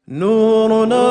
نورنا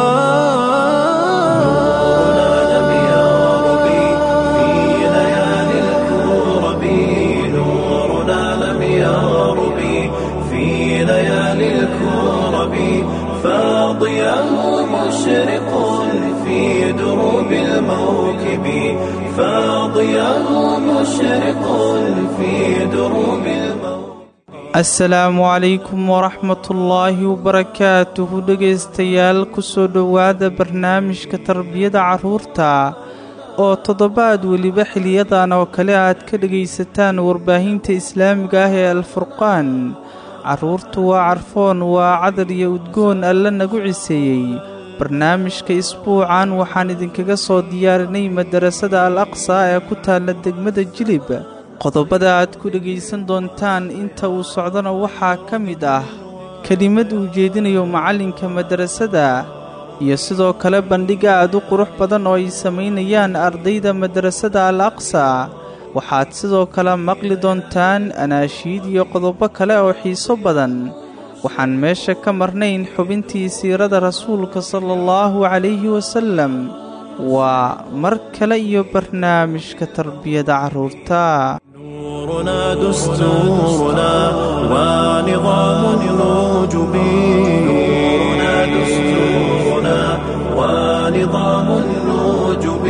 لم يغرب في ليالي الكرب نورنا لم يغرب في ليالي الكرب فاضياه مشرق في دروب الموكب فاضياه مشرق في دروب الموكب asalaamu calaykum waraxmatullaahi wabarakaatuhu dhegaystayaal kusoo dhowaada barnaamijka tarbiyada carruurta oo toddobaad weliba xiliyadan oo kale aad ka dhegaysataan warbaahinta islaamiga ah ee alfurqaan carruurtu waa carfoon waa cadar iyo udgoon alle nagu ciseeyey barnaamijka isbuucan waxaan idinkaga soo diyaarinay madarasada al aqsa ee ku taalla degmada jilib qodobada aad ku dhegaysan doontaan inta uu socdona waxaa ka mid ah kelimad uu jeedinayo macallinka madarasada iyo sidoo kale bandhig aad u qurux badan oo ay samaynayaan ardayda madarasada al aqsa waxaad sidoo kale maqli doontaan anaashiid iyo qodobo kale oo xiiso badan waxaan meesha ka marnayn xubintii siirada rasuulka sala allahu calayhi wasallam waa mar kale iyo barnaamijka tarbiyada carruurta نورنا دستورنا ونظام الوجب نورنا دستورنا ونظام الوجب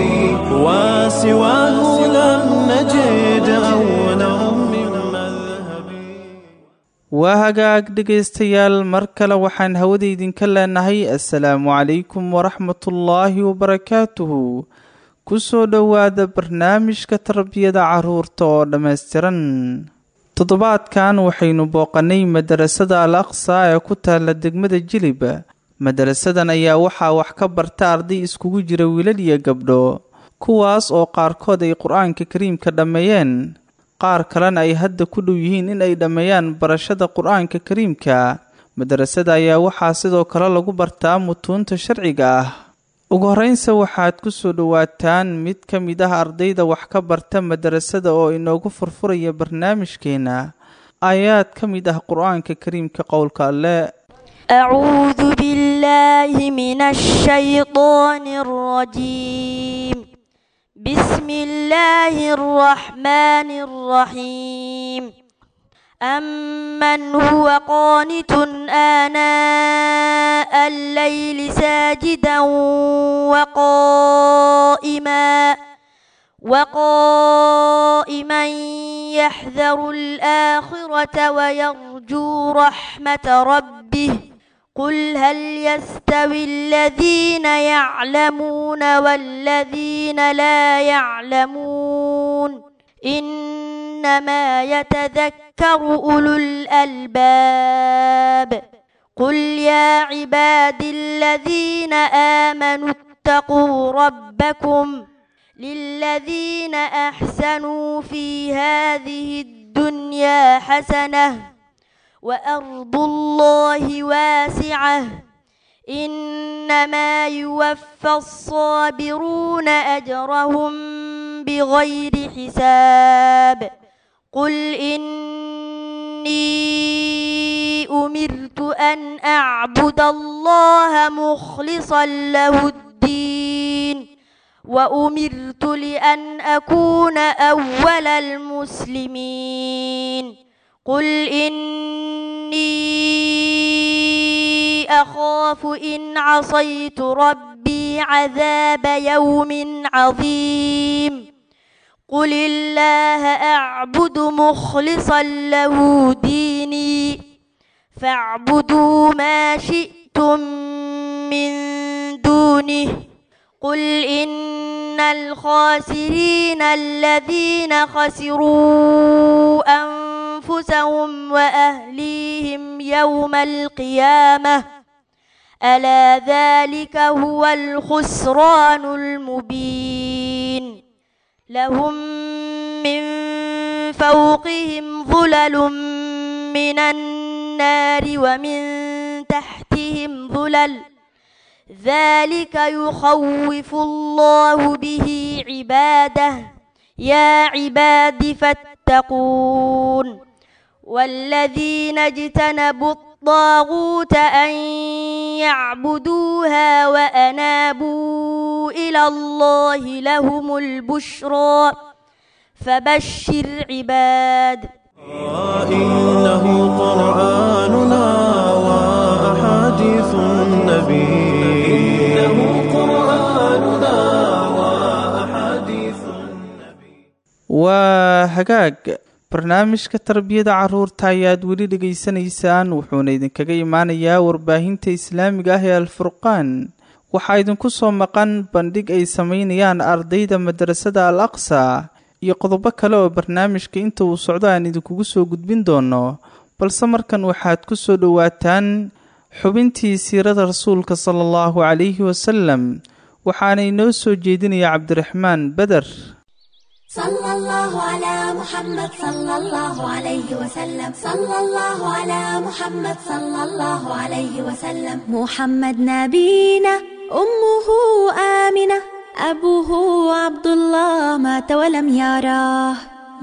وسواه لم نجد أولا من مذهب waa hagaag dhegaystayaal mar kale waxaan hawada idinka leenahay assalaamu calaykum waraxmatullaahi wabarakaatuhu ku soo dhowaada barnaamijka tarbiyada carruurta oo dhammaystiran toddobaadkan waxaynu booqannay madarasada al aqsa ee ku taalla degmada jilib madarasadan ayaa waxaa wax ka barta arday iskugu jira wiilal iyo gabdho kuwaas oo qaarkood ay qur-aanka kariimka dhammeeyeen qaar kalena ay hadda ku dhow yihiin in ay dhammeeyaan barashada qur-aanka kariimka madarasada ayaa waxaa sidoo kale lagu bartaa mutuunta sharciga ah ugu horreynse waxaad ku soo dhowaataan mid ka mid ah ardayda wax ka barta madarasada oo inoogu furfuraya barnaamijkeenna aayaad ka mid ah qur-aanka kariimka qowlka alle أعوذ بالله من الشيطان الرجيم بسم الله الرحمن الرحيم أمن هو قانت آناء الليل ساجدا وقائما وقائما يحذر الآخرة ويرجو رحمة ربه قل هل يستوي الذين يعلمون والذين لا يعلمون إنما يتذكر أولو الألباب قل يا عبادي الذين آمنوا اتقوا ربكم للذين أحسنوا في هذه الدنيا حسنة وأرض الله واسعة إنما يوفى الصابرون أجرهم بغير حساب قل إني أمرت أن أعبد الله مخلصا له الدين وأمرت لأن أكون أول المسلمين قل إني أخاف إن عصيت ربي عذاب يوم عظيم قل الله أعبد مخلصا له ديني فاعبدوا ما شئتم من دونه قل إن الخاسرين الذين خسروا أنفسهم وأهليهم يوم القيامة ألا ذلك هو الخسران المبين لهم من فوقهم ظلل من النار ومن تحتهم ظلل ذلك يخوف الله به عباده يا عباد فاتقون والذين اجتنبوا الطاغوت أن يعبدوها وأنابوا إلى الله لهم البشرى فبشر عباد إنه قرآننا وأحاديث النبي إنه قرآننا وأحاديث waa hagaag barnaamijka tarbiyada caruurta ayaad weli dhegaysanaysaan wuxuuna idinkaga imaanayaa warbaahinta islaamiga ah ee alfurqaan waxaa idinku soo maqan bandhig ay sameynayaan ardayda madrasada al aqsa iyo qodobo kale oo barnaamijka inta uu socdo aan idinkugu soo gudbin doono balse markan waxaad ku soo dhowaataan xubintii siirada rasuulka sala allahu calayhi wasalam waxaana inoo soo jeedinaya cabdiraxmaan beder صلى الله على محمد صلى الله عليه وسلم صلى الله على محمد صلى الله عليه وسلم محمد نبينا أمه آمنة أبوه عبد الله مات ولم يراه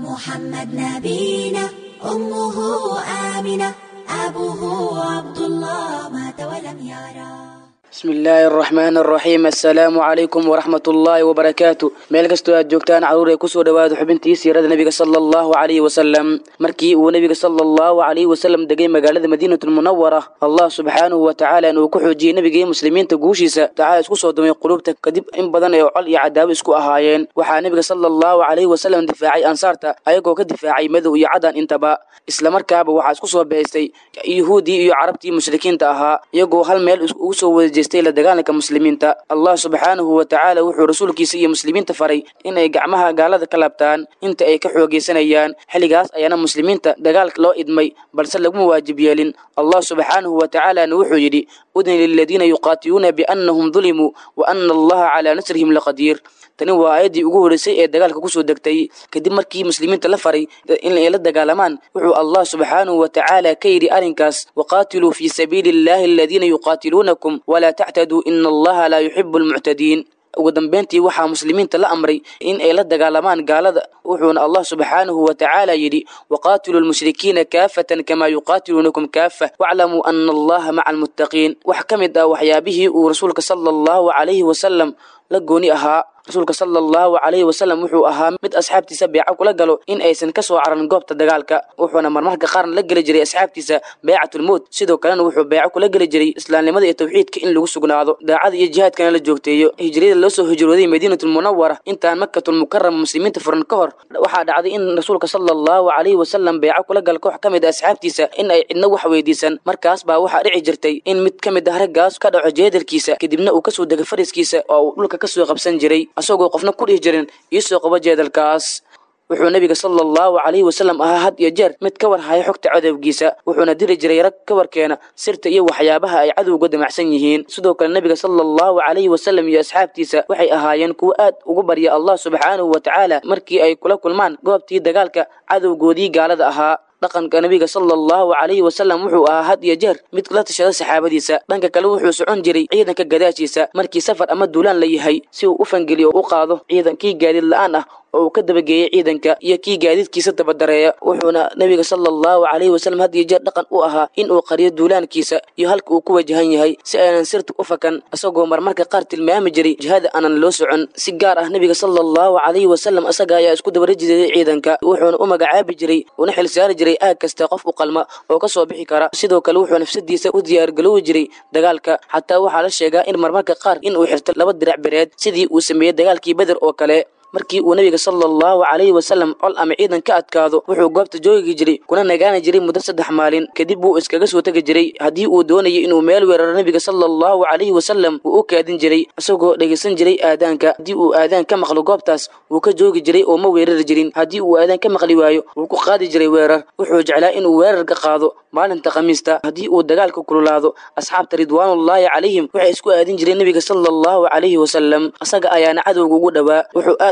محمد نبينا أمه آمنة أبوه عبد الله مات ولم يراه بسم الله الرحمن الرحيم السلام عليكم ورحمة الله وبركاته meel kastoo aad joogtaan caruur ee kusoo dhawaada xubintii siirada nabiga sala allahu calayhi wasalam markii uu nabiga sala allahu calayhi wasalam degay magaalada madiinatulmunawara allah subxaanahu wa tacaala inuu ku xoojiyey nabiga iyo muslimiinta guushiisa tacaala isku soo dumay qulubta kadib in badan ee col iyo cadaabo isku ahaayeen waxaa nabiga sala allahu calayhi wasalam difaacay ansaarta ayagoo ka difaacay madow iyo cadaan intaba islamarkaaba waxaa isku soo behaystay yuhuudii iyo carabtii mushrikiinta ahaa iyagoo hal meel ugu soo wada jeestay la dagaalanka muslimiinta allah subxaanahu wa tacaala wuxuu rasuulkiisa iyo muslimiinta faray inay gacmaha gaalada ka laabtaan inta ay ka xoogeysanayaan xilligaas ayaana muslimiinta dagaalka loo idmay balse laguma waajib yeelin allah subxaanahu wa tacaalana wuxuu yidhi udni liladiina yuqaatiluuna biannahum dulimuu wa ana allaha calaa nasrihim laqadiir tani waa aayaddii ugu horreysay ee dagaalka kusoo degtay kadib markii muslimiinta la faray in ay la dagaalamaan wuxuu allah subxaanahu wa tacaala ka yidhi arrinkaas waqaatiluu fii sabiili illahi aladiina yuqaatiluunakum walaa tactaduu ina allaha laa yuxibu almuctadiin ugu dambeyntii waxaa muslimiinta la amray in ay la dagaalamaan gaalada wuxuuna allah subxaanahu wa tacaala yidhi waqaatiluu lmushrikiina kaafatan kamaa yuqaatiluunakum kaafa waclamuu ana allaha maca almuttaqiin wax ka mid ah waxyaabihii uu rasuulka sala allahu calayhi wasalam la gooni ahaa rasuulka sala allahu calayhi wasalam wuxuu ahaa mid asxaabtiisa beeco kula galo in aysan ka soo caran goobta dagaalka wuxuuna marmarka qaarna la geli jiray asxaabtiisa beecatulmowt sidoo kalena wuxuu beeco kula geli jiray islaamnimada iyo tawxiidka in lagu sugnaado daacada iyo jihaadkana la joogteeyo hijriyada loo soo hijrooday madiinatulmunawara intaan makatulmukarama muslimiinta furan ka hor waxaa dhacday in rasuulka sala allahu calayhi wasalam beeco kula gal koox ka mid a asxaabtiisa in ay cidna wax weydiisan markaas baa waxaa dhici jirtay in mid ka mid ah raggaas ka dhaco jeedalkiisa kadibna uu kasoo dego fariskiisa oo uu dhulka kasoo qabsan jiray asagoo qofna ku dhihi jirin iisoo qabo jeedalkaas wuxuu nabiga sala allahu calayhi wasalam ahaa had iyo jeer mid ka war haya xogta cadowgiisa wuxuuna diri jiray rag ka warkeena sirta iyo waxyaabaha ay cadowga damacsan yihiin sidoo kale nabiga sala allahu calayhi wasalam iyo asxaabtiisa waxay ahaayeen kuwo aad ugu barya allah subxaanahu wa tacaala markii ay kula kulmaan goobtii dagaalka cadowgoodii gaalada ahaa dhaqanka nabiga sala allahu calayhi wasalam wuxuu ahaa had iyo jeer mid la tashada saxaabadiisa dhanka kale wuxuu socon jiray ciidanka gadaashiisa markii safar ama duulaan la yahay si uu u fangeliyo u qaado ciidankii gaadiid la-aan ah oo uu ka dabageeyey ciidanka iyo kii gaadiidkiisa dabadareeya wuxuuna nabiga sala allahu calayhi wasalam had iyo jeer dhaqan u ahaa in uu qariyo duulaankiisa iyo halka uu ku wajahan yahay si aynan sirta u fakan isagoo marmarka qaar tilmaami jiray jihada aanan loo socon si gaar ah nabiga sala allahu calayhi wasalam isaga ayaa isku dabarajideeyay ciidanka wuxuuna u magacaabi jiray una xilsaari jiray aag kasta qof u qalma oo ka soo bixi kara sidoo kale wuxuu nafsadiisa u diyaargaloowi jiray dagaalka xataa waxaa la sheegaa in marmarka qaar in uu xirto laba dirac bereed sidii uu sameeyey dagaalkii beder oo kale markii uu nabiga sala allahu calayhi wasalam col ama ciidan ka adkaado wuxuu goobta joogi jiray kuna nagaani jiray muddo saddex maalin kadib wuu iskaga soo tegi jiray haddii uu doonayay inuu meel weeraro nabiga sala allahu calayhi wasalam wuu u kaadin jiray isagoo dhegaysan jiray aadaanka haddii uu aadaan ka maqlo goobtaas wuu ka joogi jiray oo ma weerari jirin haddii uu aadaan ka maqli waayo wuu ku qaadi jiray weerar wuxuu jeclaa inuu weerarka qaado maalinta khamiista haddii uu dagaalka kululaado asxaabta ridwaanullaahi calayhim waxay isku aadin jireen nabiga sala allahu calayhi wasalam isaga ayaana cadowga ugu dhowaa wuxuu aad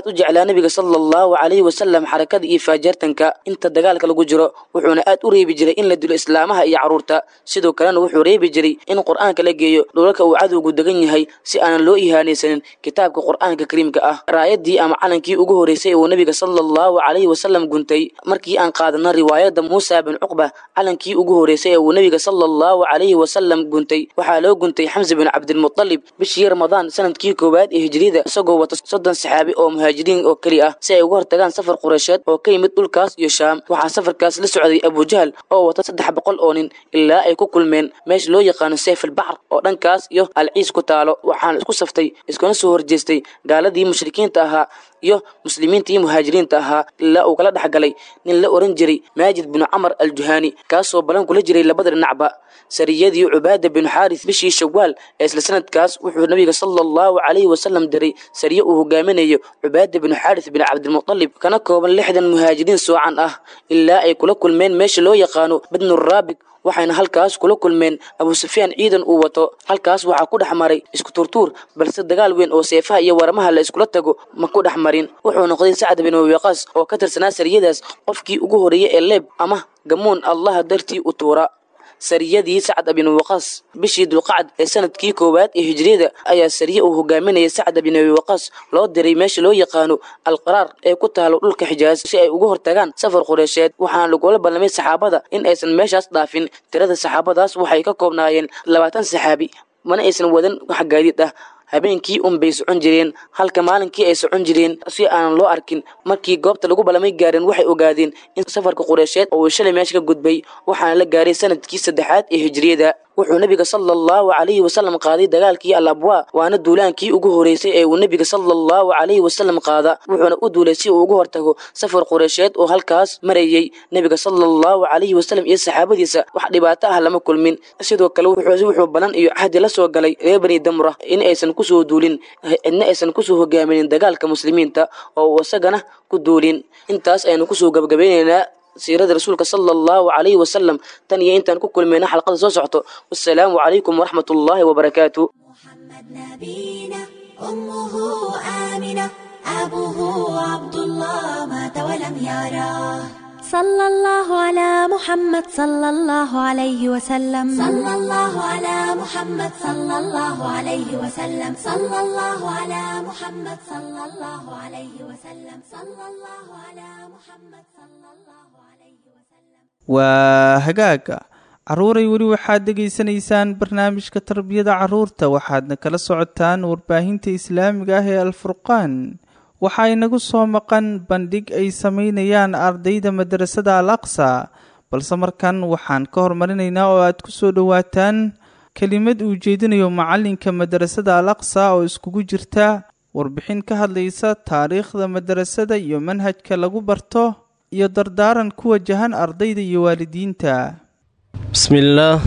aad u jeclaa nebiga sala allahu calayhi wasalam xarakada iyo faajeertanka inta dagaalka lagu jiro wuxuuna aad u reebi jiray in la dilo islaamaha iyo carruurta sidoo kalena wuxuu reebi jiray in qur'aanka la geeyo dhulalka uu cadowgu degan yahay si aanan loo ihaanaysanin kitaabka qur'aanka kariimka ah raayadii ama calankii ugu horreysay uu nebiga sala allahu calayhi wasalam guntay markii aan qaadana riwaayadda muusa bin cuqba calankii ugu horreysay ee uu nebiga sala allahu calayhi wasalam guntay waxaa loo guntay xamse bin cabdilmutalib bishii ramadaan sanadkii koowaad ee hijriyada isagoo wata soddon saxaabi oo muhaajiriin oo keli ah si ay uga hortagaan safar qureysheed oo ka yimid dhulkaas iyo shaam waxaa safarkaas la socday abujahal oo wata saddex boqol oo nin ilaa ay ku kulmeen meesha loo yaqaano seefalbacr oo dhankaas iyo alciis ku taalo waxaana isku saftay iskuna soo horjeestay gaaladii mushrikiinta ahaa iyo muslimiinta iyo muhaajiriinta ahaa ilaa uu kala dhex galay nin la ohan jiray maajid binu camar aljuhaani kaasoo balan kula jiray labada dhinacba sariyadii cubaada binu xaaris bishii shawaal ee isla sanadkaas wuxuu nabiga sala allahu calayhi wasalam diray sariye uu hogaaminayo cubaada binu xaaris bin cabdilmutalib kana kooban lixdan muhaajiriin soocan ah ilaa ay kula kulmeen meesha loo yaqaano badnuraabig waxayna halkaas kula kulmeen abu sufyaan ciidan uu wato halkaas waxaa ku dhex maray isku turtuur balse dagaal weyn oo seefaha iyo waramaha la iskula tago ma ku dhex marin wuxuu noqday sacd bin wabiqaas oo ka tirsanaa sariyadaas qofkii ugu horreeyey ee leeb ama gamuun allaha dartii u tuura sariyadii sacd bin waqaas bishii dulqacd ee sanadkii koowaad ee hijriyada ayaa sariye uu hogaaminaya sacd bin abi waqaas loo diray meesha loo yaqaano alqaraar ee ku taalo dhulka xijaaz si ay uga hortagaan safar qureysheed waxaana lagula ballamay saxaabada in aysan meeshaas dhaafin tirada saxaabadaas waxay ka koobnaayeen labaatan saxaabi mana aysan wadan wax gaadiid ah habeenkii un bay socon jireen halka maalinkii ay socon jireen si aanan loo arkin markii goobta lagu ballamay gaareen waxay ogaadeen in safarka qureysheed oo uu shalay meesha ka gudbay waxaana la gaaray sanadkii saddexaad ee hijriyada wuxuu nebiga sala allahu calayhi wasalam qaaday dagaalkii al abwaa waana duulaankii ugu horreysay ee uu nebiga sala allahu calayhi wasalam qaada wuxuuna u duulay si uu uga hortago safar qureysheed oo halkaas marayey nebiga sala allahu calayhi wasalam iyo saxaabadiisa wax dhibaato ah lama kulmin sidoo kale wuxuu balan iyo cahdi la soo galay reer bani damra in aysan kusoo duulin cidna aysan kusoo hogaaminin dagaalka muslimiinta oo uu isagana ku duulin intaas aynu kusoo gabagabaynaynaa siirada rasuulka sala allahu calayhi wasalam tan iyo intaan ku kulmayna xalqada soo socto wassalaamu calaykum waraxmat ullaahi wabarakaatu محمد نبينا أمه آمنة أبوه عبد الله مات ولم يراه صلى الله على محمد صلى الله عليه وسلم صلى الله على محمد صلى الله عليه وسلم صلى الله على محمد صلى الله عليه وسلم صلى الله على محمد صلى الله عليه وسلم waa hagaaga carruuray weli waxaad dhegaysanaysaan barnaamijka tarbiyada carruurta waxaadna kala socotaan warbaahinta islaamiga ah ee alfurqaan waxaa inagu soo maqan bandhig ay samaynayaan ardayda madrasada al aqsa balse markan waxaan ka hormarinaynaa oo aad ku soo dhowaataan kelimad uu jeedinayo macalinka madrasada al aqsa oo iskugu jirta warbixin ka hadlaysa taariikhda madrasada iyo manhajka lagu barto iyo dardaaran ku wajahan ardayda iyo waalidiinta بسم الله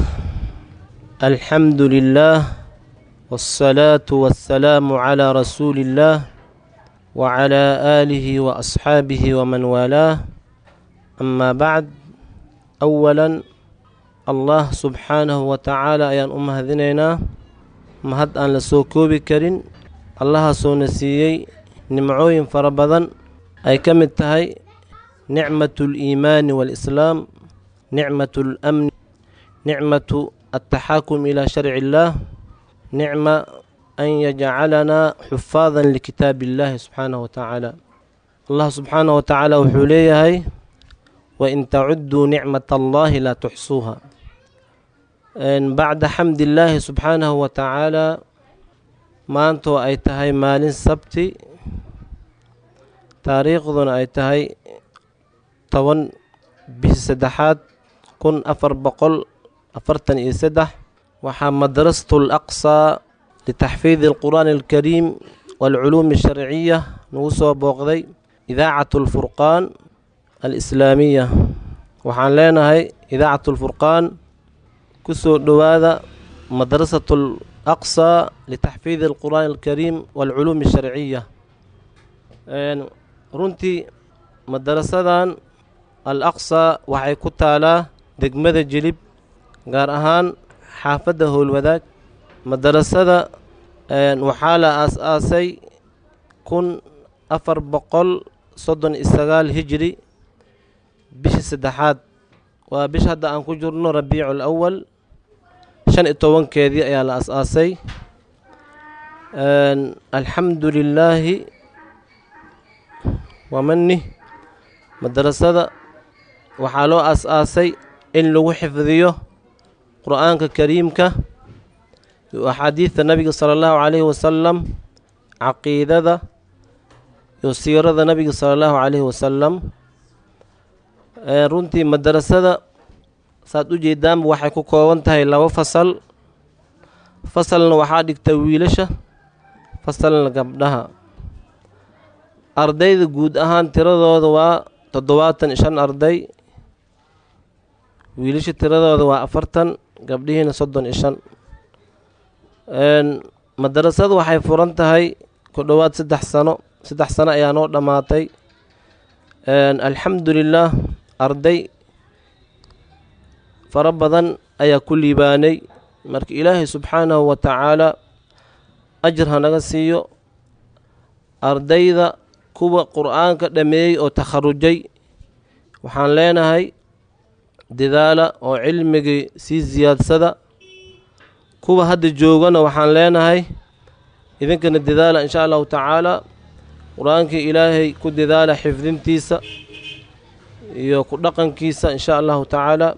الحمد لله والصلاة والسلام على رسول الله وعلى آله وأصحابه ومن والاه أما بعد أولا الله سبحانه وتعالى أيان أم هذنينا مهد أن لسوكوبي كرين الله سونسيي نمعوين فربضا أي كم التهي نعمة الإيمان والإسلام نعمة الأمن نعمة التحاكم إلى شرع الله نعمة أن يجعلنا حفاظا لكتاب الله سبحانه وتعالى الله سبحانه وتعالى وحوليه هاي وإن تعدوا نعمة الله لا تحصوها إن بعد حمد الله سبحانه وتعالى ما أنتو أي تهي مال سبتي تاريخ ذن أي تهي toban bishii saddexaad kun afar boqol afartan iyo saddex waxaa madrasatu alaqsaa litaxfiidi alqur'aani alkariim waalculuumi alsharciya nagu soo booqday idaacatu alfurqaan alislaamiya waxaan leenahay idaacatu alfurqaan ku soo dhowaada madrasatu alaqsaa litaxfiidi alqur'aani alkariim waalculuumi alsharciya runtii madarasadan al aqsa waxay ku taalaa degmada jilib gaar ahaan xaafadda howlwadaag madarasada waxaa la aas-aasay kun afar boqol soddon iyo sagaal hijri bishii saddexaad waa bisha hadda aan ku jirno rabiicul awal shan iyo tobankeedii ayaa la as-aasay alxamdu lilaahi wamani madarasada waxaa loo as-aasay in lagu xifdiyo qur-aanka kariimka iyo axaadiidta nabiga sala allahu calayhi wasalam caqiidada iyo siirada nabiga sala allahu calayhi wasalam runtii madarasada saad u jeedaanba waxay ku kooban tahay laba fasal fasalna waxaa dhigta wiilasha fasalna gabdhaha ardayda guud ahaan tiradooda waa toddobaatan iyo shan arday wiilasha tiradooda waa afartan gabdhihiina soddon iyo shan madarasadu waxay furan tahay ku dhowaad saddex sano saddex sano ayaa noo dhammaatay alxamdu lilaah arday fara badan ayaa ku liibaanay marka ilaahay subxaanahu wa tacaala ajir hanaga siiyo ardayda kuwa qur-aanka dhameeyey oo takharujay waxaan leenahay dadaala oo cilmigii sii siyaadsada kuwa hadda joogana waxaan leenahay idinkana dadaala inshaa allahu tacaala qur-aankii ilaahay ku dadaala xifdintiisa iyo ku dhaqankiisa inshaa allahu tacaala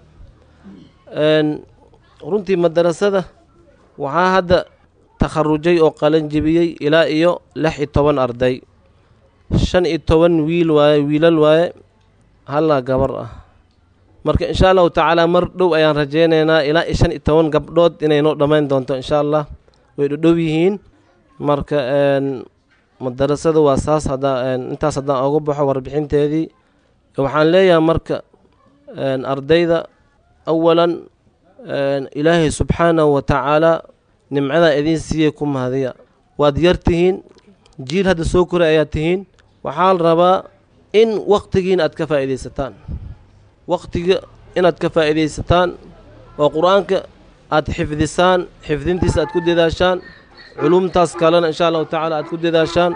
runtii madarasada waxaa hadda takharujay oo qalan jebiyey ilaa iyo lix iyo toban arday shan iyo toban wiil waaye wiilal waaye hallaa gabar ah marka inshaa allahu tacaala mar dhow ayaan rajeynaynaa ilaa iyo shan iyo toban gabdhood inay noo dhammayn doonto inshaa allah way dhodhow yihiin marka madarasada waa saas haddaa intaas haddaan oga baxo warbixinteedii waxaan leeyahay marka ardayda awalan ilaahay subxaanahu wa tacaala nimcadaa idiin siiyey ku mahadiya waad yar tihiin jiil hadda soo koray ayaa tihiin waxaa la rabaa in wakhtigiina aad ka faa'iidaysataan wakhtiga inaad ka faa'iidaysataan oo qur-aanka aad xifdisaan xifdintiisa aad ku dadaashaan culumtaas kalena inshaa allahu tacaala aad ku dadaashaan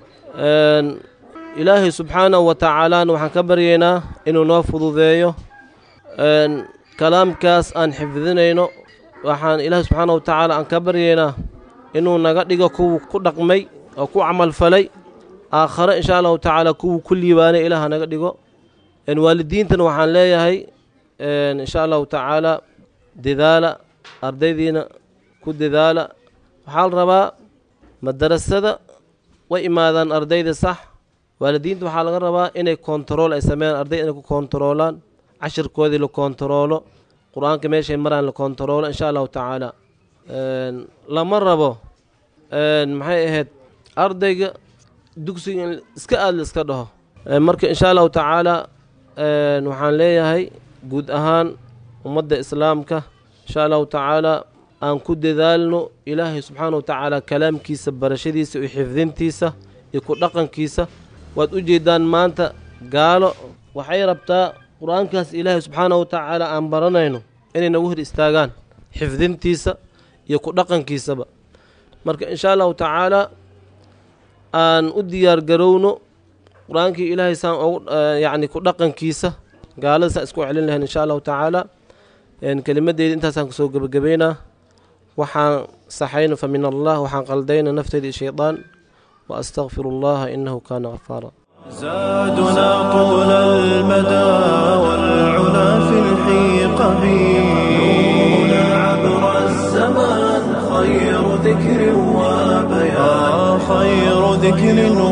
ilaahay subxaanahu wa tacaalaana waxaan ka baryaynaa inuu noo fududeeyo kalaamkaas aan xifdinayno waxaan ilaahay subxaana wa tacaala aan ka baryaynaa inuu naga dhigo kuwu ku dhaqmay oo ku camalfalay aakhare inshaa allahu tacaala kuwu ku liibaanay ilaah naga dhigo waalidiintana waxaan leeyahay inshaa allahu tacaala dadaala ardaydiina ku dadaala waxaa la rabaa madarasada way imaadaan ardayda sax waalidiinta waxaa laga rabaa inay kontarool ay sameeyaan ardayda inay ku kontaroolaan cashirkoodii la kontaroolo qur-aanka meeshay maraan la kontaroolo inshaa allahu tacaala lama rabo maxay ahayd ardayga dugsiga in iska aad la iska dhaho marka inshaa allahu tacaala waxaan leeyahay guud ahaan ummadda islaamka inshaa allahu tacaala aan ku dadaalno ilaahay subxaana wa tacaala kalaamkiisa barashadiisa iyo xifdintiisa iyo ku dhaqankiisa waad u jeedaan maanta gaalo waxay rabtaa qur-aankaas ilaahay subxaana wa tacaala aan baranayno inay nagu hor istaagaan xifdintiisa iyo ku dhaqankiisaba marka inshaa allahu tacaala aan u diyaar garowno qur-aankii ilaahay saan ogu yacni ku dhaqankiisa gaalada saan isku celin lahayn inshaa allahu tacaala kelimadeyda intaasaan kusoo gebagabeynaa waxaan saxayna fa min allah waxaan qaldayna nafteyda iyo shaydaan wa astaqfiru allaha inahu kaana ghafaara زادنا طول المدى والعلا في الحيق نورنا عبر الزمان خير ذكر وبيان خير ذكر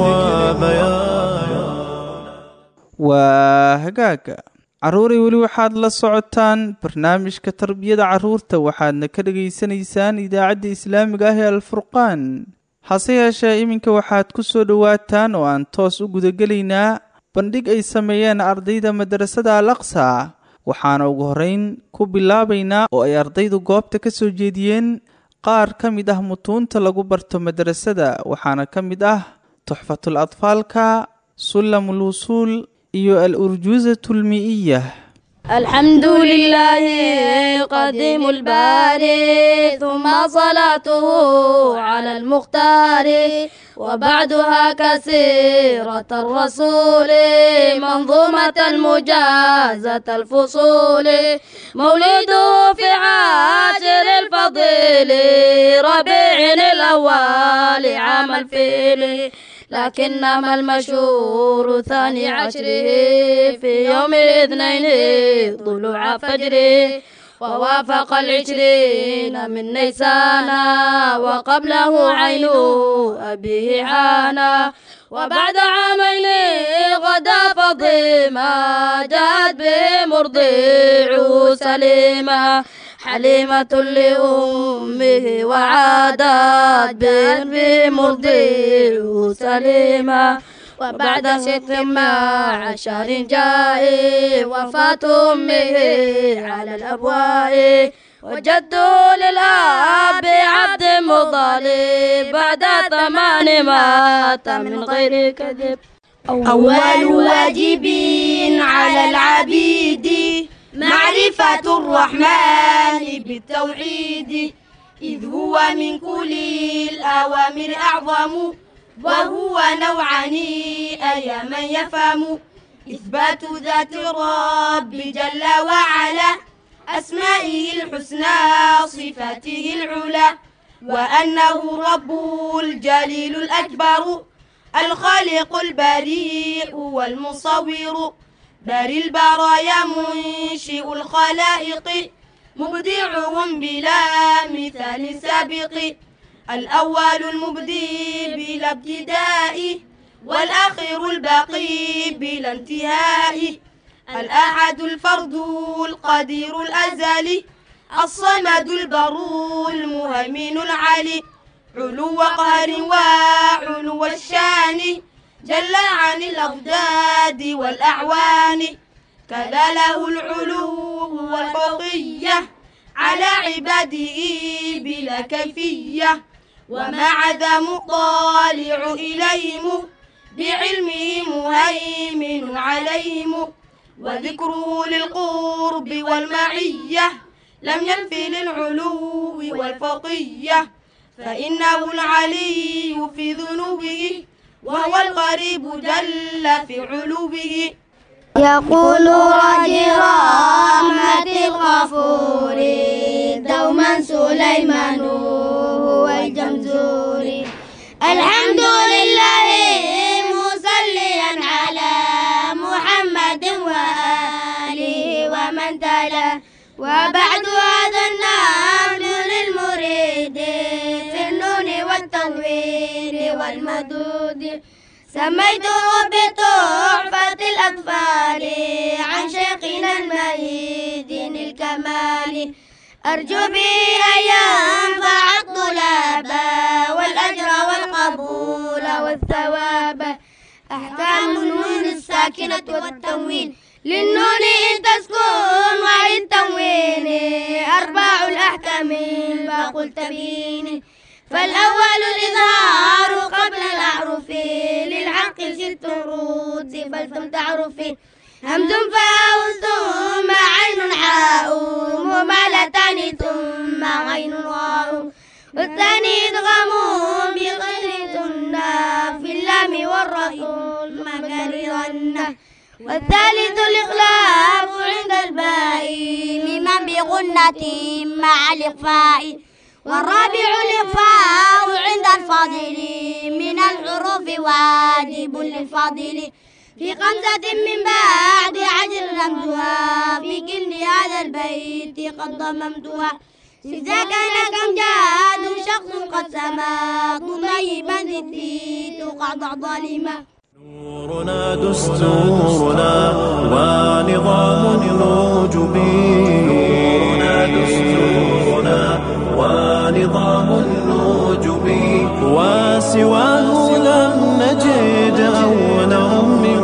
وبيان waa hagaaga carruuray weli waxaad la socotaan barnaamijka tarbiyada carruurta waxaadna ka dhegaysanaysaan idaacadda islaamiga ah ee alfurqaan hase yeeshee iminka waxaad ku soo dhowaataan oo aan toos u gudagelaynaa bandhig ay sameeyeen ardayda madrasada al aqsa waxaana ugu horrayn ku bilaabaynaa oo ay ardaydu goobta ka soo jeediyeen qaar ka mid ah mutuunta lagu barto madrasada waxaana ka mid ah tuxfatul atfaalka sulamul wusuul iyo al urjuuzatu lmi'iyah الحمد لله قديم الباري ثم صلاته على المختار وبعدها كسيرة الرسول منظومة مجازة الفصول مولده في عاشر الفضيل ربيع الأول عام الفيل لكنما المشهور ثاني عشره في يوم الاثنين طلوع فجره ووافق العشرين من نيسان وقبله عين أبيه حانا وبعد عامين غدا فضيما جاءت به مرضيعه سليما حليمة لأمه وعادت به مرضيعه سليما وبعد ست مع شهر جاء وفاة أمه على الأبواء وجده للأب عبد مطلب بعد ثمان مات من غير كذب أول واجب على العبيد معرفة الرحمن بالتوحيد إذ هو من كل الأوامر أعظم وهو نوعان أي من يفهم إثبات ذات الرب جل وعلا أسمائه الحسنى صفاته العلى وأنه رب الجليل الأكبر الخالق البريء والمصور باري البرايا منشئ الخلائق مبدعهم بلا مثال سابق الأول المبدي بلا ابتداء والآخر الباقي بلا انتهاء الأحد الفرد القدير الأزلي الصمد البر المهيمن العلي علو قهر وعلو الشان جل عن الأضداد والأعوان كذا له العلو والفوقية على عباده بلا كيفية ومع ذا مطالع إليهم بعلمه مهيمن عليهم وذكره للقرب والمعية لم ينف للعلو والفوقية فإنه العلي في ذنوبه وهو القريب جل في علوه يقول راجي رحمة الغفور دوما سليمان هو الجمزوري الحمد لله مصليا على محمد وآله ومن تلا وبعد هذا النبل للمريد في النون والتنوين والمدود سميته بتحفة الأطفال عن شيخنا المهيدين الكمال أرجو به أن ينفع الطلاب والأجر والقبول والثواب أحكام النون الساكنة والتنوين للنون إن تسكن وللتنوين أربع الأحكام فقل تبين فالأول الإظهار قبل الأعرف للحق ست رود فلتم تعرفي همز فاء ثم عين حاء ممالتان ثم عين واء والثاني إدغام بغير ثنا في اللام والرسول مكررن والثالث الإخلاف عند الباء ممن بغنة مع الإخفاء والرابع الإخفاء عند الفاضل من الحروف واجب للفاضل في خمسة من بعد عجر رمزها في كل هذا البيت قد ضممتها إذا كان كم جاد شخص قد سما طيبا ذي تقع ظالما نورنا دستورنا ونظام الوجبي نورنا دستورنا ونظام الوجبي وسواه لم نجد أولا من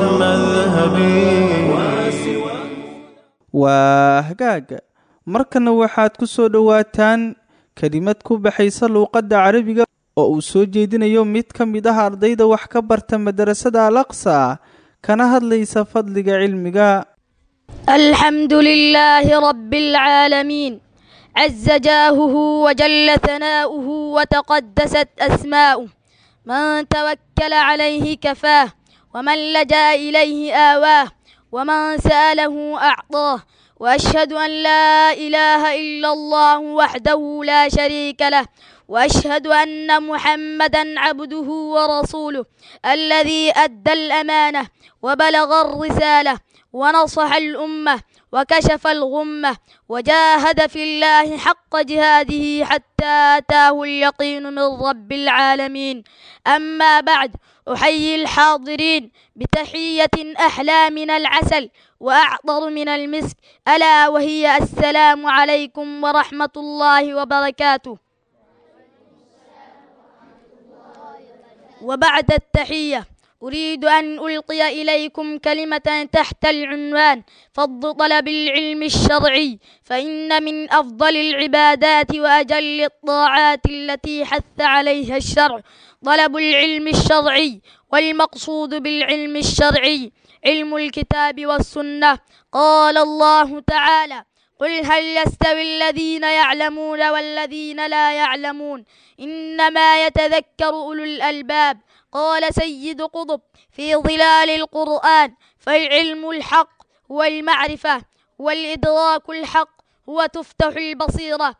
مذهبي waa hagaaga markana waxaad ku soo dhowaataan kelimad ku baxaysa luuqadda carabiga oo uu soo jeedinayo mid ka mid ah ardayda wax ka barta madarasada alaqsa kana hadlaysa fadliga cilmiga الحمد لله رب العالمين عز جاهه وجل ثناؤه وتقدست أسماؤه من توكل عليه كفاه ومن لجأ إليه آواه ومن سأله أعطاه وأشهد أن لا إله إلا الله وحده لا شريك له وأشهد أن محمدا عبده ورسوله الذي أدى الأمانة وبلغ الرسالة ونصح الأمة وكشف الغمة وجاهد في الله حق جهاده حتى أتاه اليقين من رب العالمين أما بعد أحيي الحاضرين بتحية أحلى من العسل وأعطر من المسك ألا وهي السلام عليكم ورحمة الله وبركاته وبعد التحية أريد أن ألقي إليكم كلمة تحت العنوان فضل طلب العلم الشرعي فإن من أفضل العبادات وأجل الطاعات التي حث عليها الشرع طلب العلم الشرعي والمقصود بالعلم الشرعي علم الكتاب والسنة قال الله تعالى قل هل يستوي الذين يعلمون والذين لا يعلمون إنما يتذكر أولو الألباب قال سيد قطب في ظلال القرآن فالعلم الحق هو المعرفة والإدراك الحق هو تفتح البصيرة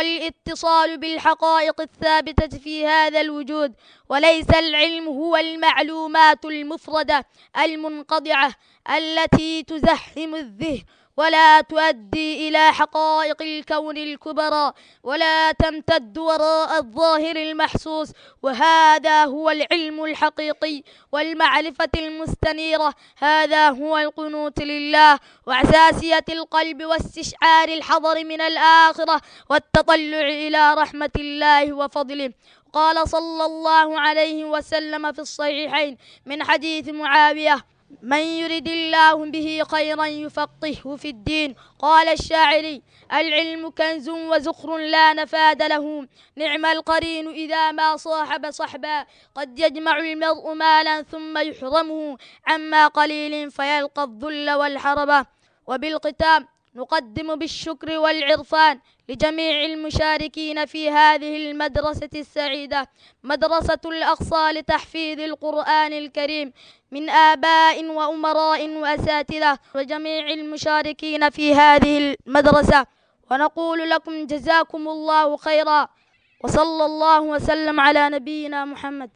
والاتصال بالحقائق الثابتة في هذا الوجود وليس العلم هو المعلومات المفردة المنقطعة التي تزحم الذهن ولا تؤدي إلى حقائق الكون الكبرى ولا تمتد وراء الظاهر المحسوس وهذا هو العلم الحقيقي والمعرفة المستنيرة هذا هو القنوت لله وعساسية القلب واستشعار الحضر من الآخرة والتطلع إلى رحمة الله وفضله قال صلى الله عليه وسلم في الصحيحين من حديث معاوية من يرد الله به خيرا يفقهه في الدين قال الشاعري العلم كنز وزخر لا نفاد له نعم القرين إذا ما صاحب صحبا قد يجمع المرء مالا ثم يحرمه عما قليل فيلقى الذل والحربة وبالختام نقدم بالشكر والعرفان لجميع المشاركين في هذه المدرسة السعيدة مدرسة الأقصى لتحفيظ القرآن الكريم من آباء وأمراء وأساتذة وجميع المشاركين في هذه المدرسة ونقول لكم جزاكم الله خيرا وصلى الله وسلم على نبينا محمد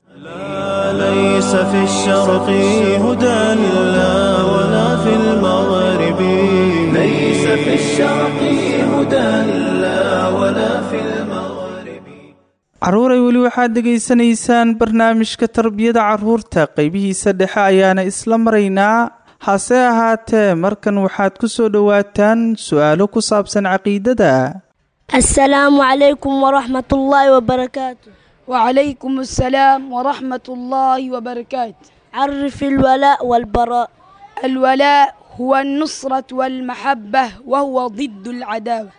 لا ليس في الشرق هدى لا ولا في المغرب ليس في الشرق هدى لا ولا في المغرب carruuray weli waxaad dhegaysanaysaan barnaamijka tarbiyada carruurta qeybihiisa dhexe ayaana isla maraynaa hase ahaatee markan waxaad ku soo dhowaataan su-aalo ku saabsan caqiidada السلام عليكم ورحمة الله وبركاته وعليكم السلام ورحمة الله وبركاته عرف الولاء والبراء الولاء هو النصرة والمحبة وهو ضد العداوة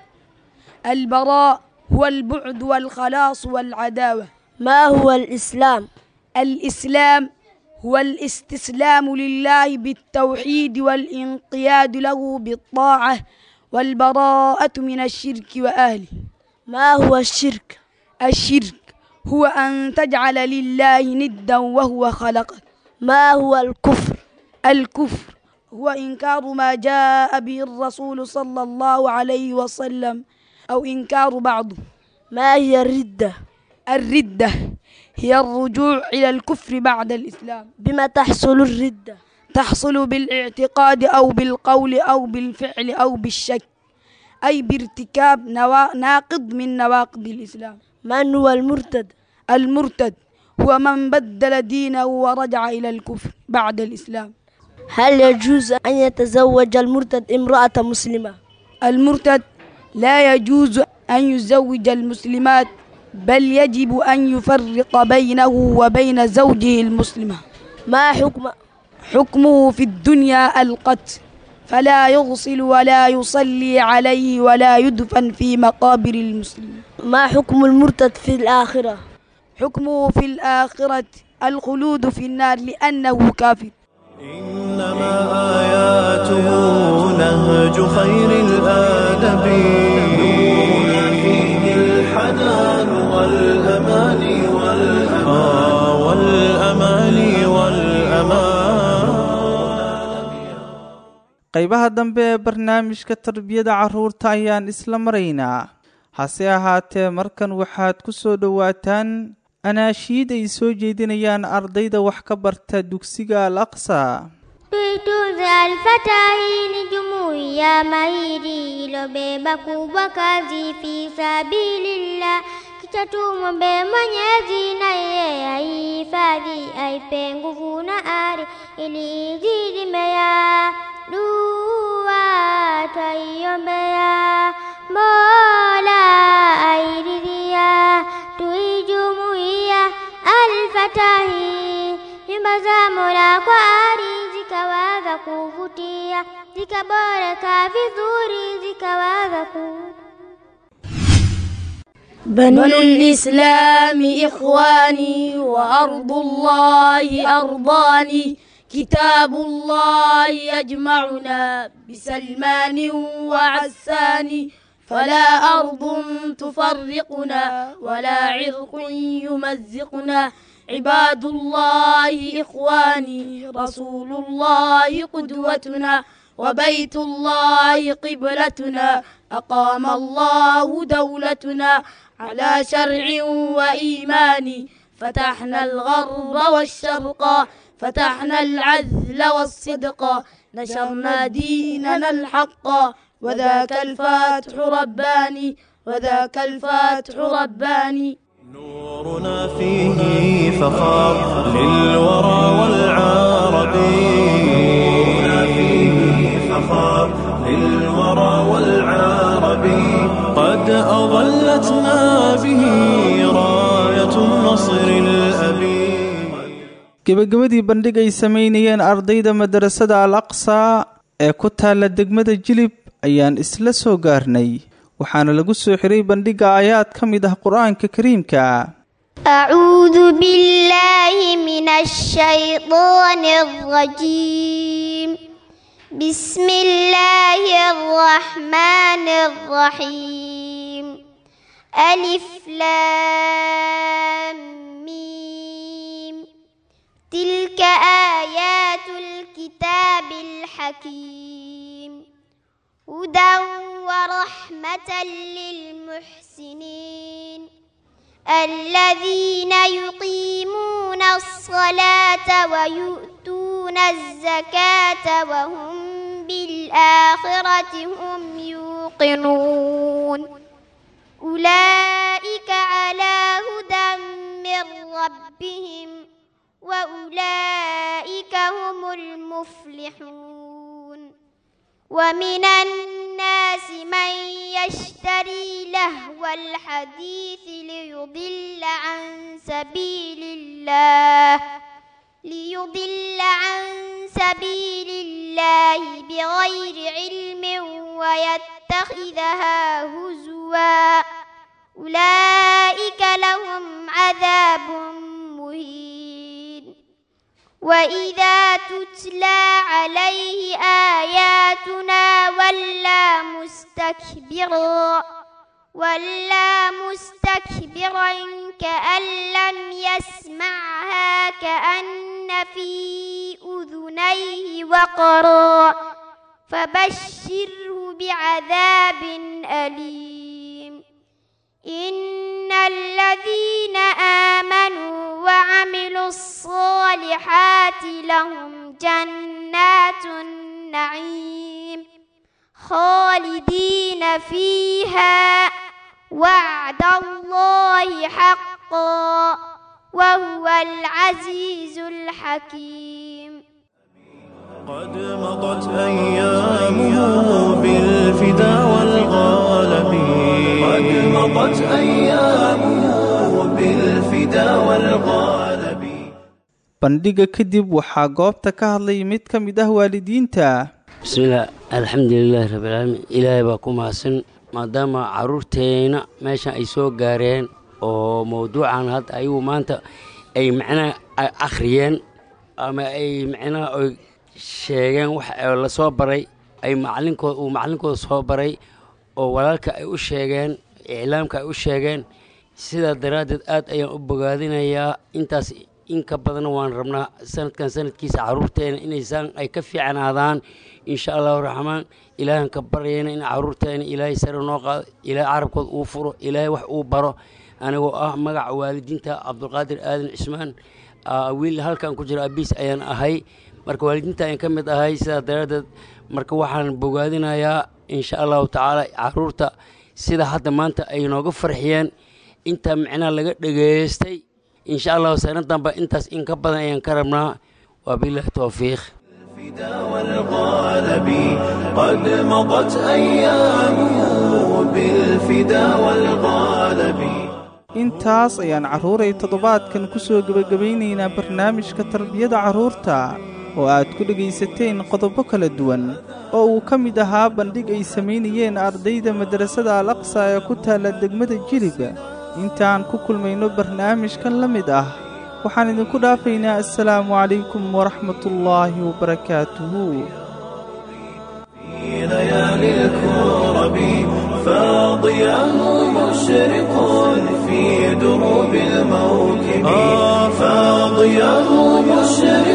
البراء هو البعد والخلاص والعداوة ما هو الإسلام الإسلام هو الاستسلام لله بالتوحيد والانقياد له بالطاعة والبراءة من الشرك وأهله ما هو الشرك الشرك هو أن تجعل لله ندا وهو خلقك ما هو الكفر الكفر هو إنكار ما جاء به الرسول صلى الله عليه وسلم أو إنكار بعضه ما هي الردة الردة هي الرجوع إلى الكفر بعد الإسلام بما تحصل الردة تحصل بالاعتقاد أو بالقول أو بالفعل أو بالشك أي بارتكاب نوا... ناقض من نواقض الإسلام من هو المرتد المرتد هو من بدل دينه ورجع إلى الكفر بعد الإسلام هل يجوز أن يتزوج المرتد امرأة مسلمة المرتد لا يجوز أن يزوج المسلمات بل يجب أن يفرق بينه وبين زوجه المسلمة ما حكم حكمه في الدنيا القتل فلا يغسل ولا يصلي عليه ولا يدفن في مقابر المسلمين ما حكم المرتد في الآخرة حكمه في الآخرة الخلود في النار لأنه كافر إنما آياته نهج خير الآدب نورنا فيه الحنان والأمان والأمان qaybaha dambe ee barnaamijka tarbiyada carruurta ayaan isla maraynaa hase ahaatee markan waxaad ku soo dhowaataan anaashiid ay soo jeedinayaan ardayda wax ka barta dugsiga al aqsa tuitunze alfatahi ni jumuiya mahiri ilobeba kubwa kazi fi sabilillah kicha tumwombe Mwenyezi na yeye aihifadhi aipe nguvu na ari ili izidi mea dua twaiombea Mola airidhia tuijumuia alfatahi nyumba za Mola kwa ari zikawaza kuvutia zikaboreka vizuri zikawaza ku بنو الإسلام إخواني وأرض الله أرضاني كتاب الله يجمعنا بسلمان وعسان فلا أرض تفرقنا ولا عرق يمزقنا عباد الله إخواني رسول الله قدوتنا وبيت الله قبلتنا أقام الله دولتنا على شرع وإيمان فتحنا الغرب والشرق فتحنا العدل والصدق نشرنا ديننا الحق وذاك الفاتح رباني وذاك الفاتح رباني نورنا فيه فخار للورى والعرب نورنا فيه فخار للورى والعرب قد أظلتنا به راية النصر الأبي gebagabadii bandhig ay samaynayeen ardayda madarasada al aqsa ee ku taalla degmada jilib ayaan isla soo gaarnay waxaana lagu soo xiray bandhigga aayaad ka mid ah qur-aanka kariimka أعوذ بالله من الشيطان الرجيم بسم الله الرحمن الرحيم ألف لام ميم تلك آيات الكتاب الحكيم هدى ورحمة للمحسنين الذين يقيمون الصلاة ويؤتون الزكاة وهم بالآخرة هم يوقنون أولئك على هدى من ربهم وأولئك هم المفلحون ومن الناس من يشتري لهو الحديث ليضل عن سبيل الله ليضل عن سبيل الله بغير علم ويتخذها هزوا أولئك لهم عذاب مهين وإذا تتلى عليه آياتنا ولى مستكبرا ولى مستكبرا كأن لم يسمعها كأن في أذنيه وقرا فبشره بعذاب أليم إن الذين آمنوا وعملوا الصالحات لهم جنات النعيم خالدين فيها وعد الله حقا وهو العزيز الحكيم قد مضت أيامه بالفدا والغالب قد مضت أيامه بالفدا والغالب bandhigga kadib waxaa goobta ka hadlay mid ka mid ah waalidiinta bismillaah alxamdulilaahi rabbilcaalamiin ilaahay baa ku mahadsan maadaama caruurteenna meeshan ay soo gaareen oo mowduucan hadda ayagu maanta ay macnaha akhriyeen ama ay macnaha ay sheegeen wax la soo baray ay macalinkooda uu macalinkooda soo baray oo walaalka ay u sheegeen iclaamka ay u sheegeen sidaa daraaddeed aad ayaan u bogaadinayaa intaas inka badanna waan rabnaa sanadkan sanadkiisa caruurteena inaysaan ay ka fiicnaadaan insha allahu raxmaan ilaahan ka baryayna in caruurteena ilaahay sare noo qaado ilaahay carabkood uu furo ilaahay wax uu baro anigoo ah magaca waalidiinta cabdulqaadir aadan cismaan wiil halkan ku jira abiis ayaan ahay marka waalidiinta ayaan ka mid ahay sidaa daraaddeed marka waxaan bogaadinayaa insha allahu tacaala caruurta sida hadda maanta ay nooga farxiyeen inta micnaha laga dhegaystay insha allahu sanadanba intaas in ka badan ayaan ka rabnaa wabilahi towfiiq والغالب قد مضت أيامه بالفدا والغالب intaas ayaan carruuray toddobaadkan ku soo gebagabaynaynaa barnaamijka tarbiyada carruurta oo aad ku dhegaysateen qodobo kala duwan oo uu ka mid ahaa bandhig ay samaynayeen ardayda madrasada al aqsa ee ku taalla degmada jilib intaan ku kulmayno barnaamijkan la mid ah waxaan idinku dhaafaynaa assalaamu calaykum waraxmatullaahi wabarakaatuhu في ليالي الكرب فاضياه مشرق في دروب الموكب فاضياه مشرق